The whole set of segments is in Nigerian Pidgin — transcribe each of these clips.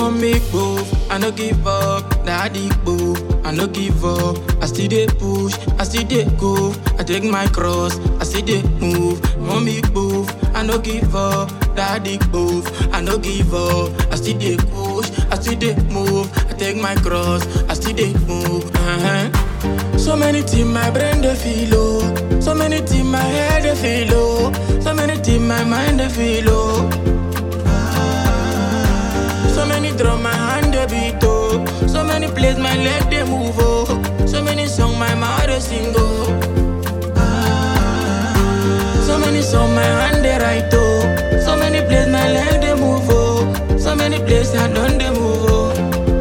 Mommy move, I no give up. Daddy boo, I no give up. I still dey push, I still dey go. I take my cross, I still dey move. Mommy move, I no give up. Daddy move, I no give up. I still dey push, I still dey move. I take my cross, I still dey move. Uh-huh. So many things my brain dey feel oh. So many things my head dey feel oh. So many things my mind dey feel oh. So many drum my hand dey beat oh. So many plays my leg dey move oh. So many song my mouth dey sing oh. So many song my hand dey write oh. So many plays my leg dey move oh. So many plays I done dey move oh.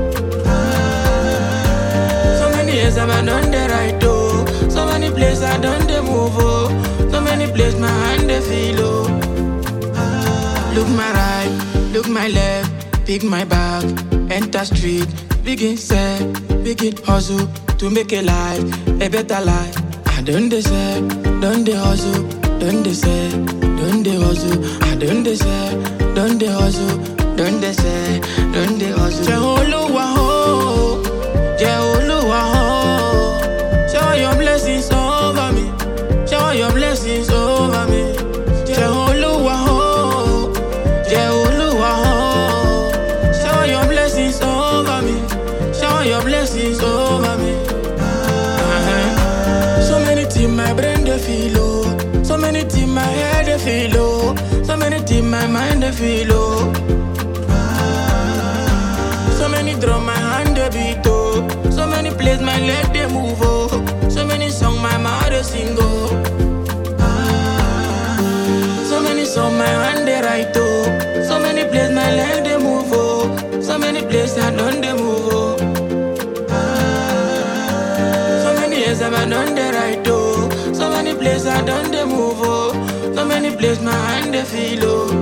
So many years I done dey write oh. So many plays I done dey move oh. So many plays my hand dey feel oh. Look my right, look my left, pick my bag, enter street, begin set, begin hustle to make a life, a better life. I done the set, done the hustle, done the set, done the hustle. I done the set, done the hustle, done the set, done the hustle. Jẹ́ Olúwa o, jẹ́ Olúwa o, shower your blessings over me, shower your blessings over me. Jẹ́ Olúwa o. Jẹ́ Olúwa o, shower your blessings over me, shower your blessings over me. Uh-huh. So many things my brain dey feel oh, so many things my head dey feel oh, so many things my mind dey feel oh. So many drum my hand dey beat oh, so many plays my leg dey move oh, so many song my mouth dey sing oh. So many song my hand dey write oh, so many plays my leg dey move oh, so many plays I done dey move oh. So many years I done dey write oh, so many plays I done dey move oh, so many plays my hand dey feel oh.